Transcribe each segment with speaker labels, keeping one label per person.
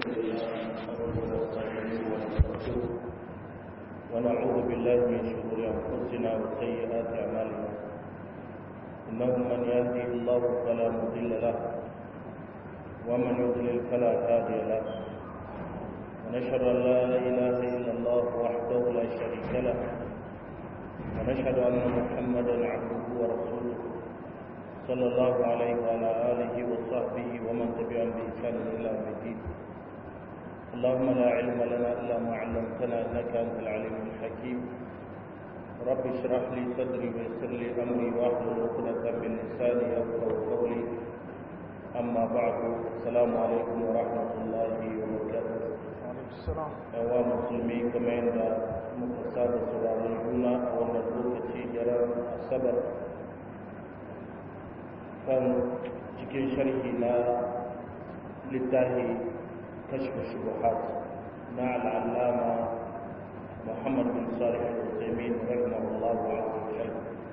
Speaker 1: ونعوذ بالله من شرور أنفسنا وسيئات أعمالنا إنه من يهدي الله فلا مضل له ومن يضلل فلا هادي له ونشهد أن لا إله إلا الله وحده لا شريك له ونشهد أن محمدا عبده ورسوله صلى الله عليه وعلى آله وصحبه ومن تبعهم بإحسان إلى يوم الدين اللهم لا علم لنا إلا ما علمتنا إنك أنت العليم الحكيم رب اشرح لي صدري ويسر لي أمري واحلل عقدة من لساني يفقهوا قولي أما بعد السلام عليكم ورحمة الله وبركاته yawa musulmi kamar yadda muka saba sauraron juna a wannan lokaci daren asabar kan cikin sharhi na littafi kashfa shubuhat na al'allama muhammad bin salih al-usaimin rahimahullah wa alaihi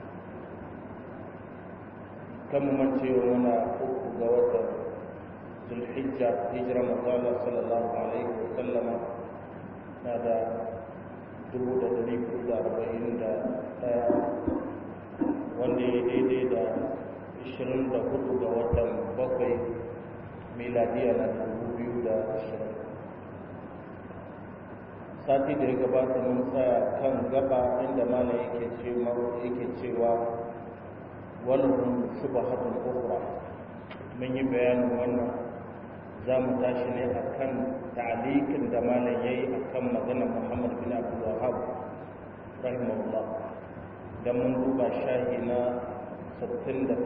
Speaker 1: kan mu mancewa mana uku ga watan zulhijja hijira mazala sallallahu alaihi wa sallama na da dubu da dari hudu da arba'in da daya wanda ya daidai da ishirin da hudu ga watan bakwai miladiya na dubu biyu da ashirin sati da ya gabata mun tsaya kan gaba inda malam yake cewa walahun shubahatun ukhra mun yi bayanin wannan za mu tashi ne a kan ta'alikin da malam ya yi a kan maganar muhammad bin abdul wahab rahimahullah da mun duba shahi na 68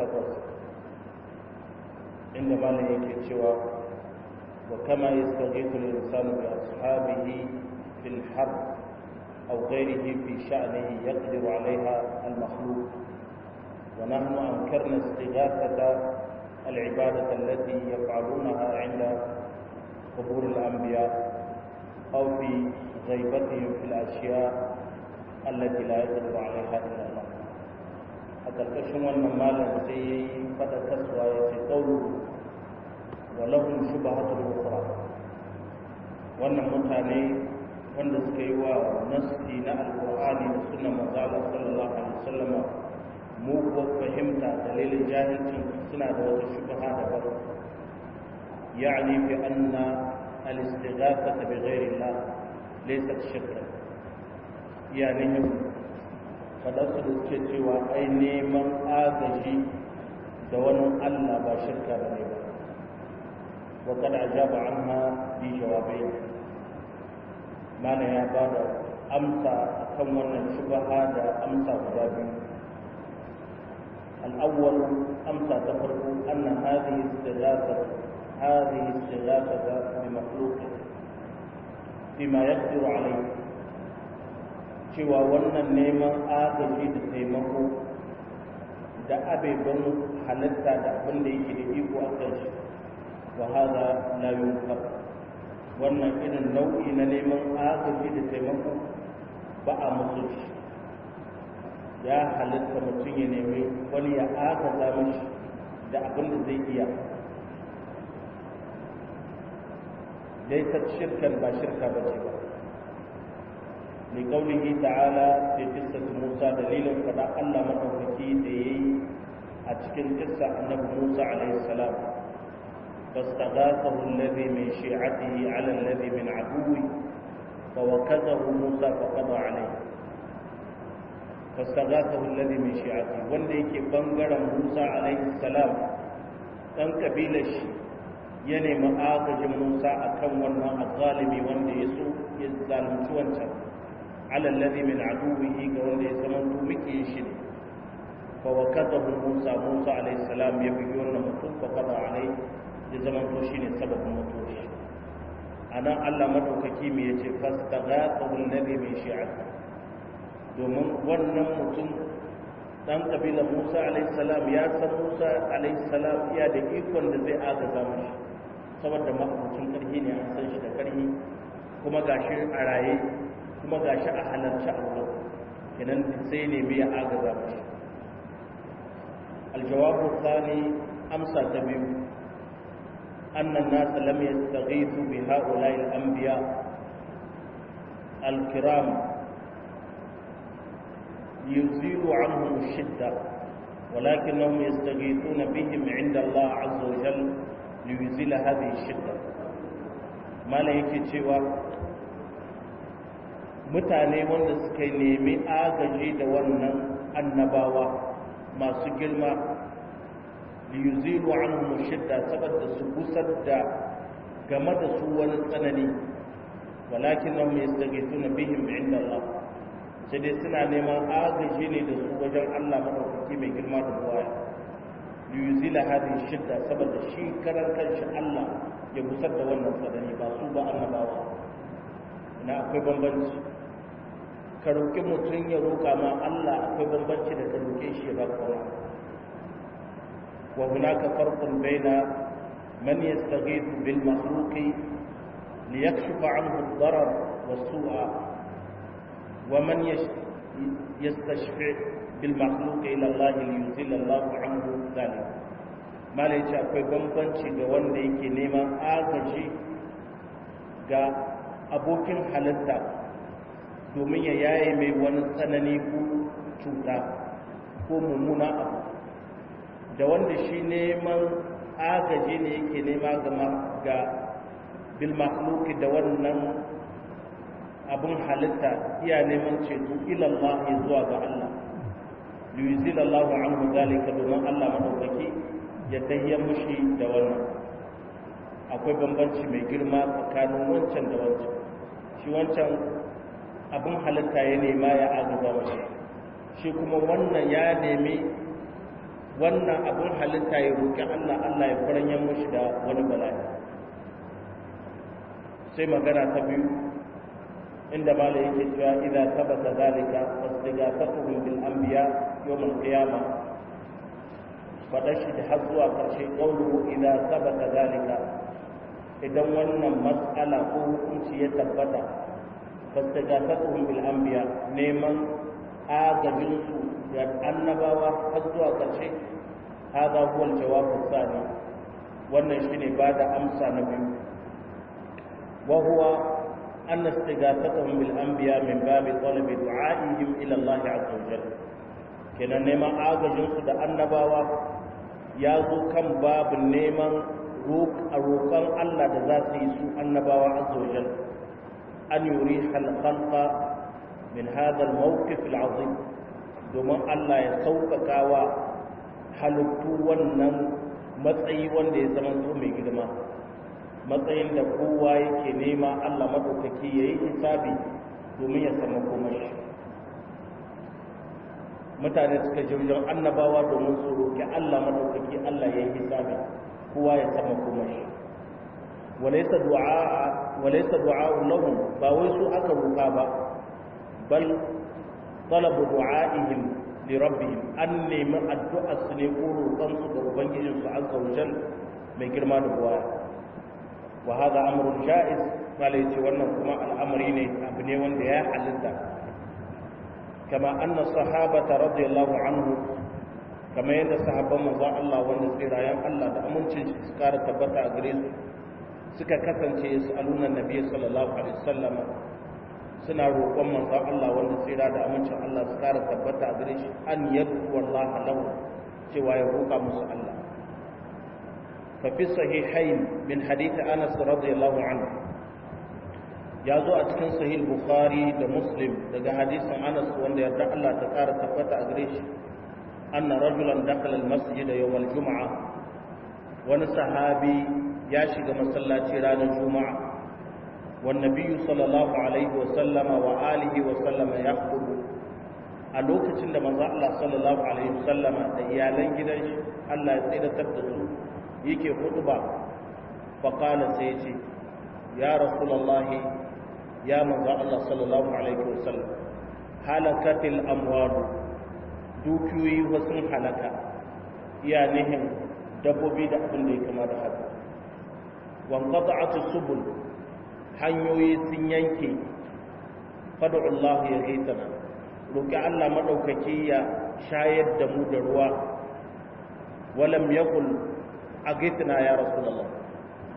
Speaker 1: inda malam yake cewa wa kama yastaghithu al-insanu bi ashabihi fil harb aw ghayrihi fi sha'nihi yaqdiru 'alayha al-makhluq wa nahnu ankarna istighathata العبادة التي يفعلونها عند قبور الأنبياء أو في غيبتهم في الأشياء التي لا يقدر عليها إلا الله حتى الكشم والنمال سي فتا تسوى يتقول ولهم شبهة الأخرى wannan mutane wanda suka yi wa nasti na alkur'ani da sunan manzala sallallahu alaihi wasallam mu ko fahimta dalilin jahilcin suna da wata shubha daban yani fi anna al-istighathata bi ghairi Allah laysat shirka yani kada su ce cewa ai neman agaji da wani Allah ba shirka bane ba wa kad ajaba anha bi jawabai mana ya bada amsa akan wannan shubha da amsa guda biyu الأول أمسى تفرق أن هذه استغاثة هذه استغاثة بمخلوق بما يقدر عليه cewa wannan neman agaji da taimako da abeban halitta da abin da yake da iko a kan shi wa haza la yunkar wannan irin nau'i na neman agaji da taimako ba a musu shi ya halitta mutum ya nemi wani ya agaza mashi da abin da zai iya laisa shirkan ba shirka ba ce ba mai kaulihi ta'ala da kissatu musa dalilin fada allah maɗaukaki da ya yi a cikin kissa annabi musa alaihi salam فاستغاثه الذي من شيعته على الذي من عدوه فوكزه موسى فقضى عليه فاستغاثه الذي من شيعته wanda yake bangaren Musa alaihi salam dan kabilar shi ya nemi agajin Musa akan wannan azalimi wanda ya so ya zalunci wancan ala alladhi min aduwihi ga wanda ya zama to muke shi ne fa wakadahu Musa Musa alaihi salam ya bugi wannan mutum fa qada alai ya zama to shine sababin mutuwar shi anan Allah madaukaki me yace fastaghathahu alladhi min shi'atihi domin wannan mutum dan kabilar Musa alaihissalam ya san Musa alaihissalam iya da ikon da zai agaza mashi saboda mahaifin karhi ne an san shi da karhi kuma gashi a raye kuma gashi a halarci a wurin kenan sai ne mai agaza mashi aljawabu thani amsa ta biyu أن الناس لم يستغيثوا بهؤلاء الأنبياء الكرام يزيل عنهم الشدة ولكنهم يستغيثون بهم عند الله عز وجل ليزيل هذه الشدة ما لا yake cewa mutane wanda suka nemi agaji da wannan annabawa masu girma liyuzilu anhum shidda saboda su gusar da game da su wani tsanani walakinnahum yastaghithuna bihim inda Allah sai dai suna neman agaji ne da su wajen Allah madaukaki mai girma da buwaya liyuzila hadhihi shidda saboda shi karan kanshi Allah ya gusar da wannan tsanani ba su ba annabawa ina akwai bambanci ka roƙi mutum ya roƙa ma Allah akwai bambanci da ka roƙe shi ya baka wani وهناك فرق بين من يستغيث بالمخلوق ليكشف عنه الضرر والسوء ومن يستشفع بالمخلوق إلى الله ليزيل الله عنه ذلك ما ليش akwai bambanci ga wanda yake neman agaji ga abokin halitta domin ya yaye mai wani tsanani ko cuta ko mummuna abu da wanda shi neman agaji ne yake nema ga bilmakhluki da wannan abin halitta iya neman ceto ilallah zuwa ga Allah liyuzil Allah anhu zalika domin Allah madaukaki ya tayyar mushi da wannan akwai bambanci mai girma tsakanin wancan da wancan shi wancan abin halitta ya nema ya agaza mashi shi kuma wannan ya nemi wannan abin halitta ya roƙi Allah Allah ya faranyen mushi da wani bala'i sai magana ta biyu inda mala yake cewa idza thabata zalika fastighathatuhum bil anbiya yawm al qiyamah fada shi da har zuwa karshe qawluhu idza thabata zalika idan wannan mas'ala ko hukunci ya tabbata fastighathatuhum bil anbiya neman agajin su da annabawa har zuwa karshe hada huwa al jawab al wannan shine bada amsa na biyu وهو أن استغاثتهم بالأنبياء من باب طلب دعائهم إلى الله عز وجل كنا نما آغجن سد النباوة يازو كم باب نيما روك الروكان الله دذاتي سوء النباوة عز وجل أن يريح الخلق من هذا الموقف العظيم domin Allah ya sauƙaƙa wa halittu wannan matsayi wanda ya zama so mai girma matsayin da kowa yake nema Allah maɗaukaki ya yi hisabi domin ya samu komashi mutane suka je wajen annabawa domin su roƙi Allah maɗaukaki Allah ya yi hisabi kowa ya samu komashi walaisa du'a walaisa du'a lahum ba wai su aka roƙa ba bal talabu du'a'ihim li rabbihim an nemi addu'a su ne ko roƙon su ga ubangijinsu azza wa jal mai girma da buwaya وهذا أمر جائز قال يتولى كما الأمر أبني ونديا حلتا كما أن الصحابة رضي الله عنهم كما يند صحابة مزا الله ونسير أيام الله da amincin shi su kara tabbata a gare su suka kasance yas'aluna nabiyyi sallallahu alaihi wasallam suna roƙon manzon Allah wanda tsira da amincin Allah su kara tabbata a gare shi an yadu wallahi lahu cewa ya roƙa musu Allah ففي الصحيحين من حديث أنس رضي الله عنه يازو أتكن صحيح البخاري ده مسلم ده حديث أنس وأن يرجع الله تقار تفت أغريش أن رجلا دخل المسجد يوم الجمعة وأن صحابي ياشق مسلاتي ران الجمعة والنبي صلى الله عليه وسلم وآله وسلم يخطب a lokacin da manzo Allah sallallahu alaihi wasallama da iyalan gidan shi Allah ya tsiratar da su yake huduba faƙala sai ce ya rasulallahi ya manzo Allah sallallahu alaihi wasallam halakatil amwalu dukiyoyi wasu halaka iya nihin dabbobi da abin da ya kama da haka wanqata'atu subul hanyoyi sun yanke fad'u Allah ya gaitana roki Allah madaukaki ya shayar da mu da ruwa walam yaqul agitna ya rasulullah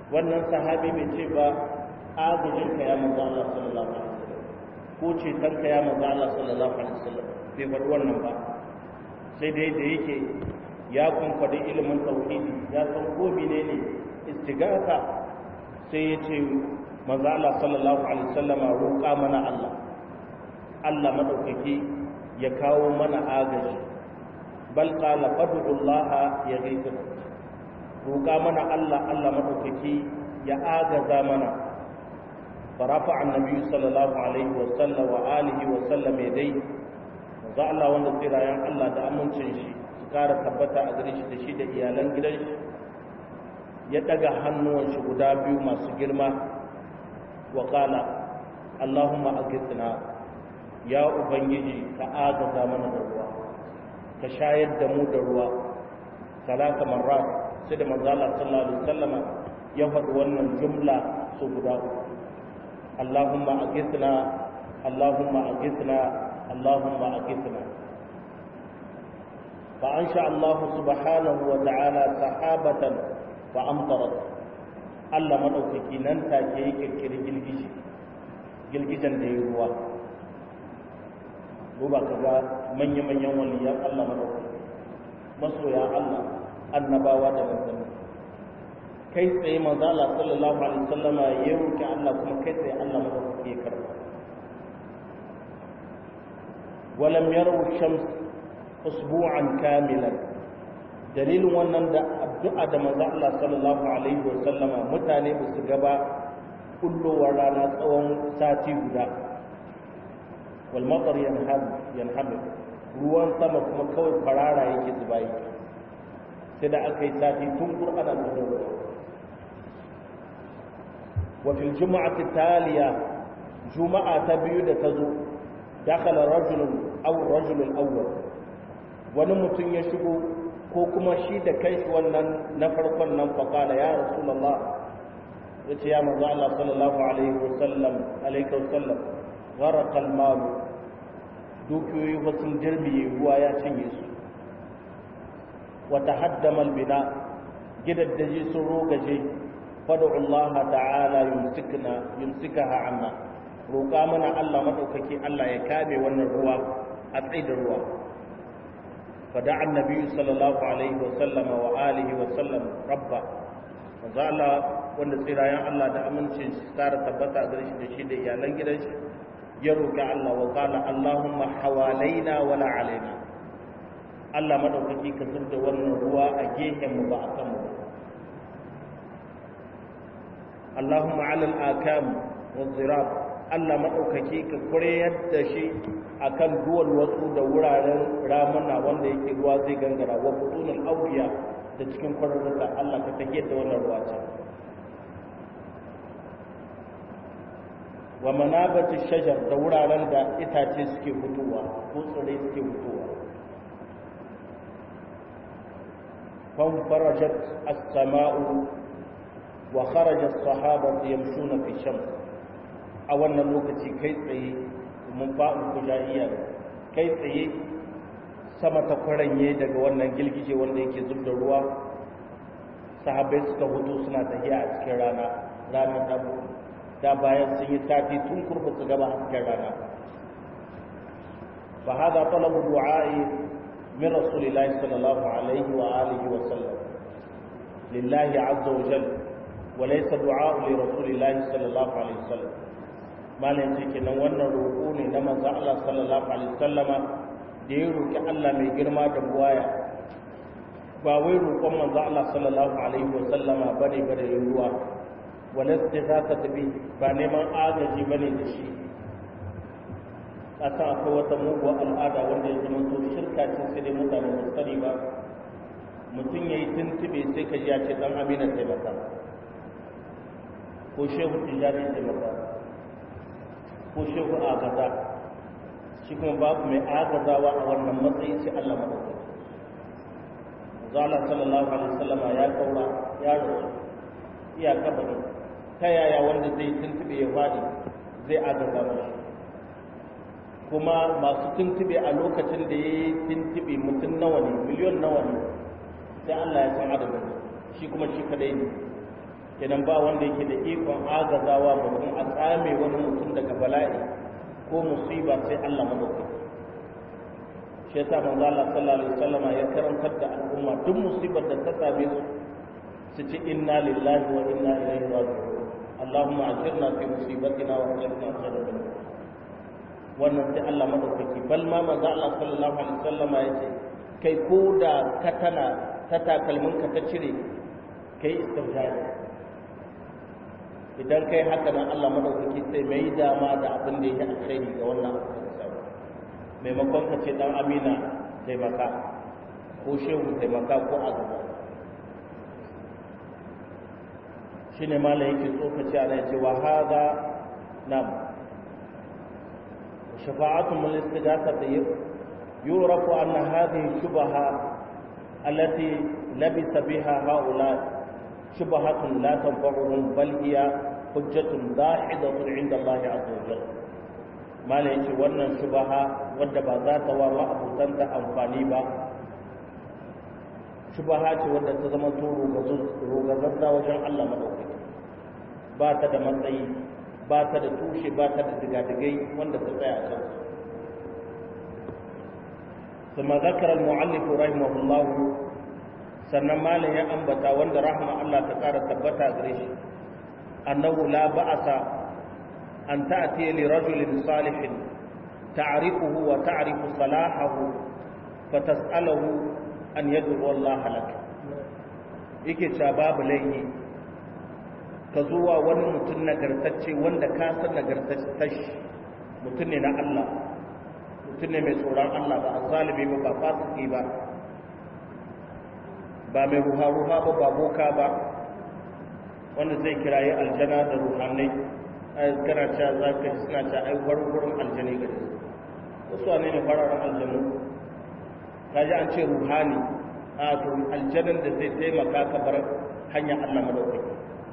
Speaker 1: wannan sahabi bai ce ba agajin ka ya manzo Allah sallallahu alaihi wasallam ko ceton ka ya manzo Allah sallallahu alaihi wasallam bai faɗi wannan ba sai dai da yake ya kunkwadi ilimin tauhidi ya san ko menene istighatha sai ya ce manzo Allah sallallahu alaihi wasallam roƙa mana Allah Allah madaukaki ya kawo mana agaji bal qala fad'u Allah ya gaita roƙa mana Allah Allah madaukaki ya agaza mana farafa annabi sallallahu alaihi wasallam wa alihi wa sallam yadai manzo Allah wanda tsirayen Allah da amincin shi su kara tabbata a gare shi da shi da iyalan gidan shi ya daga hannuwan shi guda biyu masu girma wa qala Allahumma aghithna ya ubangiji ka agaza mana da ruwa ka shayar da mu da ruwa talata marrat sai da manzo Allah sallallahu alaihi wasallam ya faɗi wannan jumla su guda uku Allahumma aghithna Allahumma aghithna Allahumma aghithna fa ansha Allah subhanahu wa ta'ala sahabatan fa amtarat Allah madaukaki nan take ya kirkiri gilgishi gilgijan da ya ruwa duba ka ga manya-manyan waliyan Allah madaukaki masoya Allah annabawa da manzanni kai tsaye manzo Allah sallallahu alaihi wasallama ya roki Allah kuma kai tsaye Allah madaukaki ya karba walam yaru shams usbu'an kamilan dalilin wannan da addu'a da manzo Allah sallallahu alaihi wasallama mutane ba su gaba kullowar rana tsawon sati guda wal matar yanhab yanhab ruwan sama kuma kawai farara yake zuba yake sai da aka yi sati tun qur'ana da ruwa wa fil jum'ati taliya juma'a ta biyu da ta zo dakhala rajulun aw rajulul awwal wani mutum ya shigo ko kuma shi da kai shi wannan na farkon nan faqala ya rasulullah yace ya manzo Allah sallallahu alaihi wasallam alaihi wasallam gharqa al-mal dukiyoyi ba sun jirbiye ruwa ya cinye su wa tahaddama al-bina gidaddaji sun rogaje fad'u Allah ta'ala yumsikna yumsikaha anna roƙa mana Allah madaukaki Allah ya kame wannan ruwa a tsaida ruwa fada'a annabi sallallahu alaihi wa sallama wa alihi wa sallam rabba manzo Allah wanda tsirayen Allah da amincin shi tsara tabbata gare shi da shi da iyalan gidan shi ya roƙi Allah wa qala Allahumma hawalaina wala alaina Allah madaukaki ka zurda wannan ruwa a gehen mu ba a kan mu Allahumma ala al-akam wa zirab Allah madaukaki ka kureyar da shi akan duwal wasu da wuraren ramuna wanda yake ruwa zai gangara wa butunul awliya da cikin kwararruka Allah ka tafiyar da wannan ruwa ce wa manabati shajar da wuraren da itace suke fitowa ko tsirrai suke fitowa fan farajat as-sama'u wa kharaja as-sahabatu yamshuna fi shams a wannan lokaci kai tsaye mun fa'u kujaiya kai tsaye sama ta kwaranye daga wannan gilgije wanda yake zub da ruwa sahabbai suka hutu suna tafiya a cikin rana ranar dabu da bayan sun yi sati tun kurba su gaba hasken rana fa hada talabu du'a'i min rasulillahi sallallahu alaihi wa alihi wa sallam lillahi azza wa jalla wa laysa du'a'u li rasulillahi sallallahu alaihi wa sallam malam ce kenan wannan roƙo ne na manzo Allah sallallahu alaihi wa sallama da ya roƙi Allah mai girma da buwaya ba wai roƙon manzo Allah sallallahu alaihi wa sallama bane bare ruwa wala istighatha bi ba neman agaji bane da shi asa akwai wata muguwar al'ada wanda ya zama to shirka ce sai dai mutane ba sani ba mutum yayi tuntube sai ka ji ya ce dan amina taimaka ko shehu tijani taimaka ko shehu agaza shi kuma babu mai agazawa a wannan matsayi sai Allah madaukaki zala sallallahu alaihi wasallama ya kaura ya rasu iya kabari ta yaya wanda zai tuntube ya faɗi zai agaza mashi kuma masu tuntube a lokacin da ya yi tuntube mutum nawa ne miliyon nawa ne sai Allah ya san adadin shi kuma shi kadai ne kenan ba wanda yake da ikon agazawa mutum a tsame wani mutum daga bala'i ko musiba sai Allah madaukaki shi yasa manzo Allah sallallahu alaihi wasallam ya karantar da al'umma duk musibar da ta same su su ci inna lillahi wa inna ilaihi raji'un Allahumma ajirna fi musibatina wa ajirna khairan minha wannan sai Allah madaukaki bal ma manzo Allah sallallahu alaihi wasallam ya ce kai ko da ka tana ta takalmin ka ta cire kai istirjai idan kai haka nan Allah madaukaki sai mai dama da abin da yake alkhairi ga wannan abu da samu maimakon ka ce dan amina taimaka ko shehu taimaka ko azaba shine mala yake tsokaci ana yace wa hada nam shafa'atu min istighasati yurafu anna hadhihi shubaha allati labisa biha haula shubhatun la tanfa'uhum bal hiya hujjatun dahidatun 'inda Allah 'azza wa jalla mala yace wannan shubaha wadda ba za ta wa ma'abutanta amfani ba shubaha ce wadda ta zama to rogazazza wajen Allah madaukaki ba ta da matsayi ba ta da tushe ba ta da digadigai wanda ta tsaya a kan ثم ذكر المؤلف رحمه الله sannan malam ya ambata wanda rahma Allah ta ƙara tabbata gare shi annahu la ba'asa an ta'ti li rajulin salihin ta'rifuhu wa ta'rifu salahahu fatas'aluhu an yad'u Allah lak yake cewa babu laifi ka zuwa wani mutum nagartacce wanda ka san nagartacce mutum ne na Allah mutum ne mai tsoron Allah ba a zalimi ba ba fasiki ba ba mai ruha-ruha ba ba boka ba wanda zai kirayi aljana da ruhanai kana cewa za ka ji suna cewa ai warwarin aljani ga su wasu wane ne fararen aljanu ka ji an ce ruhani a to aljanin da zai taimaka ka bar hanyar allah madaukaki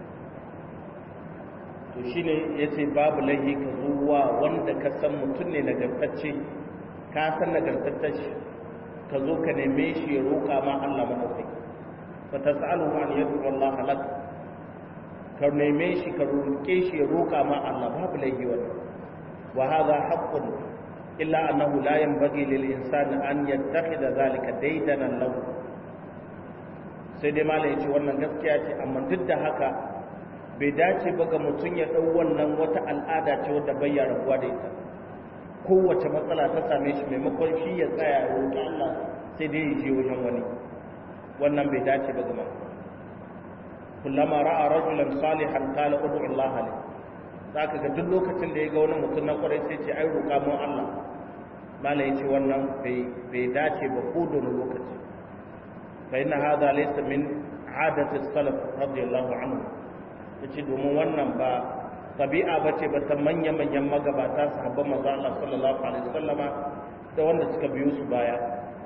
Speaker 1: to shine ya ce babu laihi ka zuwa wanda ka san mutum ne nagartacce ka san nagartacce ka zo ka neme shi ya roƙa ma allah madaukaki fatas'alu an yad'u Allah lak ka neme shi ka roƙe shi ya roƙa ma Allah babu laifi wannan wa hadha haqqun illa annahu la yanbaghi lil insani an yattakhidha zalika daydanan lahu sai dai malai yace wannan gaskiya ce amma duk da haka bai dace ba ga mutum ya dau wannan wata al'ada ce wadda bai ya rabuwa da ita kowace matsala ta same shi maimakon shi ya tsaya ya roƙi Allah sai dai ya je wajen wani wannan bai dace ba gama kullama ra'a rajulan salihan qala ud'u Allah li zaka ga duk lokacin da ya ga wani mutum na kwarai sai ce ai roƙa mu Allah malai ce wannan bai bai dace ba ko da lokaci fa inna hadha laysa min adati salaf radiyallahu anhu yace domin wannan ba tabi'a bace ba ta manya manyan magabata sahabban manzo Allah sallallahu alaihi wasallama da wanda suka biyo su baya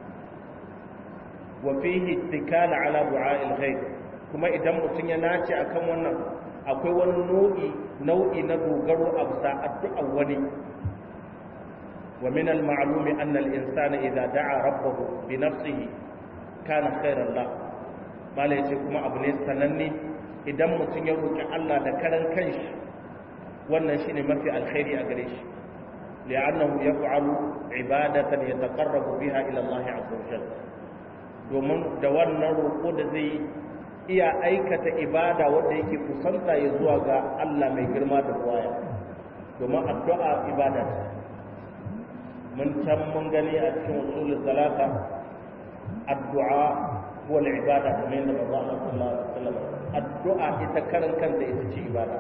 Speaker 1: wa fihi ittikal ala du'a'il ghaib kuma idan mutun ya nace akan wannan akwai wani nau'i nau'i na dogaro a bisa addu'a wani wa min al-ma'lum anna al-insana idha da'a rabbahu bi nafsihi kana khairan la mala yace kuma abu ne sananne idan mutun ya roki Allah da karan kanshi wannan shine mafi alkhairi a gare shi li'annahu yaf'alu ibadatan yataqarrabu biha ila Allah 'azza wa jalla domin da wannan roƙo da zai iya aikata ibada wanda yake kusanta ya zuwa ga Allah mai girma da waya domin addu'a ibada ce mun can mun gani a cikin usul salata addu'a wal ibada kamar yadda manzo Allah sallallahu alaihi wasallam addu'a ita karan kanta ita ce ibada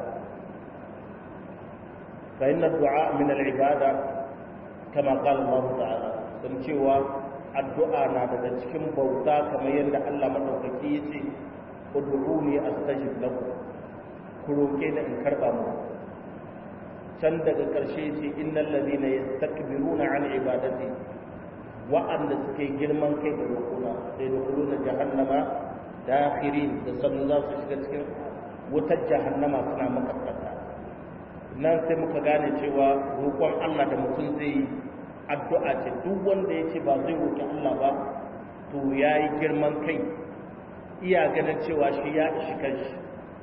Speaker 1: fa inna addu'a min al ibada kama qala Allah ta'ala sun cewa addu'a na daga cikin bauta kamar yadda Allah madaukaki ya ce ud'uni astajib lakum ku roke ni in karba mu can daga karshe ce innal ladina yastakbiruna an ibadati wa'anda suke girman kai da rukuna sai dukuluna jahannama dakhirin da sannu za su shiga cikin wutar jahannama suna makaskata nan sai muka gane cewa roƙon Allah da mutum zai yi addu'a ce duk wanda ya ce ba zai roƙi Allah ba to ya yi girman kai iya ganin cewa shi ya ishi kanshi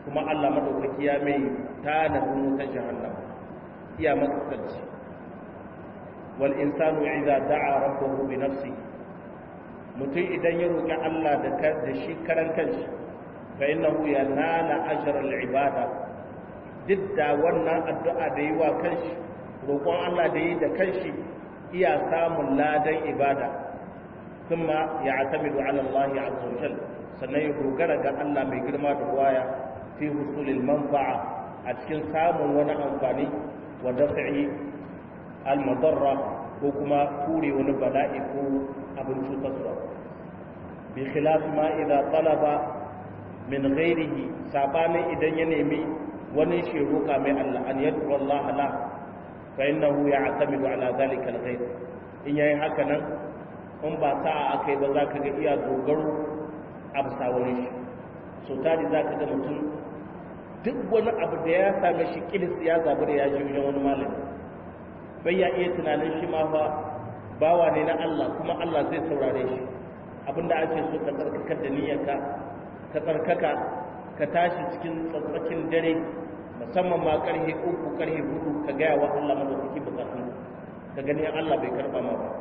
Speaker 1: kuma Allah madaukaki ya mai tanadin wuta jahannam iya makasarci wal insanu idza da'a rabbahu bi nafsi mutum idan ya roki Allah da da shi karan kanshi fa innahu yanala ajra al ibada duk da wannan addu'a da yi wa kanshi roƙon Allah da yi da kanshi iya samun ladan ibada kuma ya atamidu ala Allah azza wa jalla sannan ya dogara ga Allah mai girma da waya fi husulil manfa'a a cikin samun wani amfani wa daf'i al madarra ko kuma ture wani bala'i ko abin cutarwa bi khilaf ma idza talaba min ghairihi sabanin idan ya nemi wani shi roƙa mai Allah an yadda Allah la fa innahu ya'tamidu ala dhalika al-ghayb in yayi haka nan in ba sa'a akai ba zaka ga iya dogaro a bisa wani shi so tari zaka ga mutum duk wani abu da ya same shi kilis ya zabi da ya ji wajen wani malami bai ya iya tunanin shi ma fa bawa ne na Allah kuma Allah zai saurare shi abinda ake so ka tsarkakar da niyyarka ka tsarkaka ka tashi cikin tsatsakin dare musamman ma karhe uku karhe hudu ka gaya wa Allah madaukaki bukatun ka gani Allah bai karba ma ba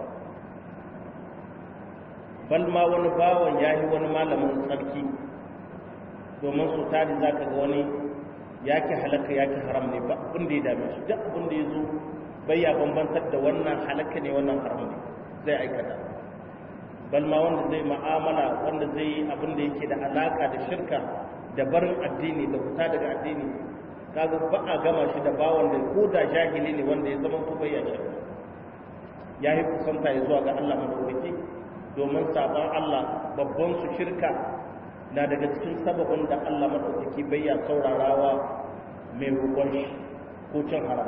Speaker 1: bal ma wani bawan yayi wani malamin tsarki domin su tari zaka ga wani yake halaka yake haram ne ba abin da ya dame shi duk abin da ya zo bai ya bambantar da wannan halaka ne wannan haram ne zai aikata bal ma wanda zai ma'amala wanda zai yi abin da yake da alaka da shirka da barin addini da fita daga addini kaga ba a gama shi da bawan da ko da jahili ne wanda ya zama kuma ya shirka ya yi kusanta ya zuwa ga Allah madaukaki domin sabon Allah babban su shirka na daga cikin sababin da Allah madaukaki bai ya saurarawa mai roƙon shi ko cin haram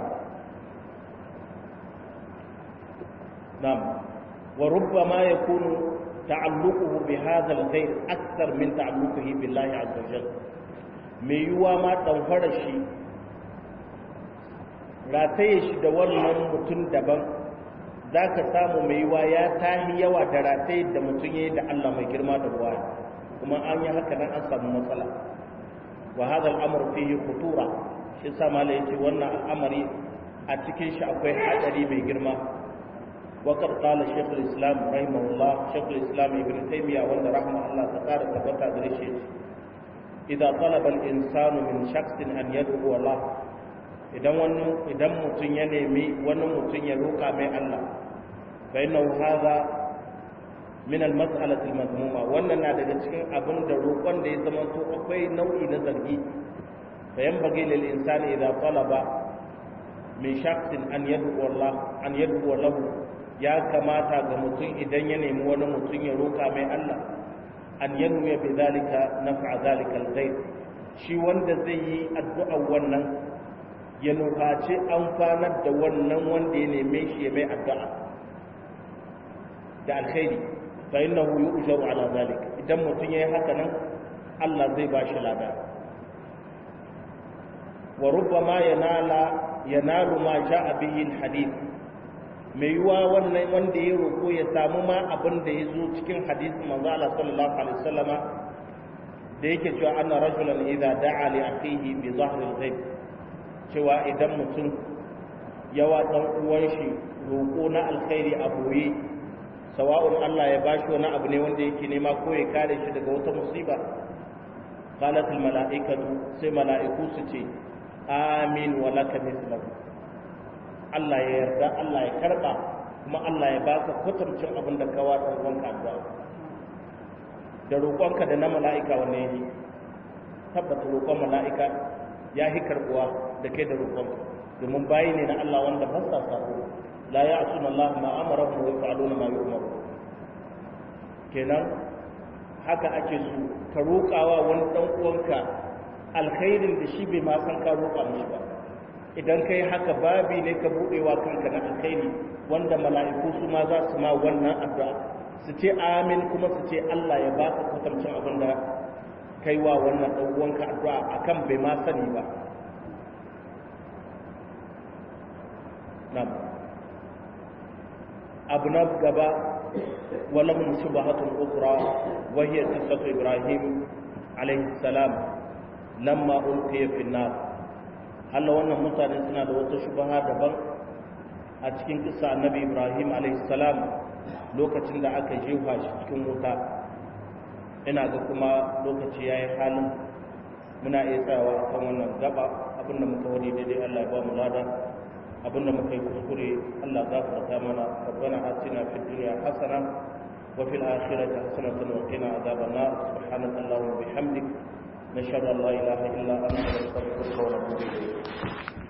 Speaker 1: na'am wa rubbama yakunu ta'alluquhu bi hadha al-ghayr akthar min ta'alluqihi billahi azza wa jalla mai yiwuwa ma ɗanfara shi rataye shi da wannan mutum daban za ka samu mai yiwuwa ya tahi yawa da rataye da mutum ya yi da Allah mai girma da ruwa kuma an yi haka nan an samu matsala wa hadha al-amr fihi khutura shi sa mala yace wannan al'amari a cikin shi akwai hadari mai girma wa qad qala shaykh al-islam rahimahullah shaykh al-islam ibn taymiyyah wanda rahimahullah ta kara tabbata da shi idza talaba al-insanu min shakhsin an yad'u Allah idan wani idan mutun ya nemi wani mutun ya roka mai Allah fa innahu hadha min al-mas'alati al-madmuma wannan na daga cikin abin da roƙon da ya zama to akwai nau'i na zargi fa yanbaghi lil insani idza talaba min shakhsin an yad'u Allah an yad'u lahu ya kamata ga mutum idan ya nemi wani mutum ya roka mai Allah an yanwiya bi zalika naf'a zalika al-ghayb shi wanda zai yi addu'a wannan ya nufaci amfanar da wannan wanda ya neme shi ya mai addu'a da alkhairi fa innahu yu'jaru ala zalika idan mutum yayi haka nan Allah zai ba shi lada wa rubbama yanala yanalu ma ja'a bihi al-hadith mai yiwa wannan wanda ya roƙo ya samu ma abin da ya zo cikin hadisi manzo Allah sallallahu alaihi wasallama da yake cewa anna rajulan idza da'a li akhihi bi dhahri al-ghaib cewa idan mutum yawa dan uwan shi roƙo na alkhairi a boye sawa'un Allah ya bashi wani abu ne wanda yake nema ko ya kare shi daga wata musiba qalat al-mala'ikatu sai mala'iku su ce amin wa laka mithlahu Allah ya yarda Allah ya karba kuma Allah ya baka kwatancin abin da ka wata ruwanka addu'a da roƙonka da na mala'ika wanne ne tabbata roƙon mala'ika ya hi karbuwa da kai da roƙonka domin bayi ne na Allah wanda ba sa sabo la ya'suna Allah ma amara wa yaf'aluna ma yu'maru kenan haka ake so ka roƙawa wani dan uwanka alkhairin da shi bai ma san ka roƙa mishi ba idan kai haka babi ne ka buɗewa kanka na alkhairi wanda mala'iku su ma za su ma wannan addu'a su ce amin kuma su ce Allah ya baka kwatancin abin da kai wa wannan ɗan uwanka addu'a akan bai ma sani ba nam abu na gaba ولهم شبهة أخرى وهي قصة إبراهيم عليه السلام lamma ulqiya fi nar Allah wannan mutane suna da wata shubaha daban a cikin kissa annabi Ibrahim alayhi salam lokacin da aka jefa shi cikin wuta ina ga kuma lokaci yayi halin muna iya tsayawa akan wannan gaba abinda muka wani daidai Allah ya ba mu lada abinda muka yi kuskure Allah gafarta mana rabbana atina fid dunya hasana wa fil akhirati hasanatan wa qina adhaban nar subhanaka allahumma bihamdik nashhadu an la ilaha illa anta nastaghfiruka wa natubu ilayk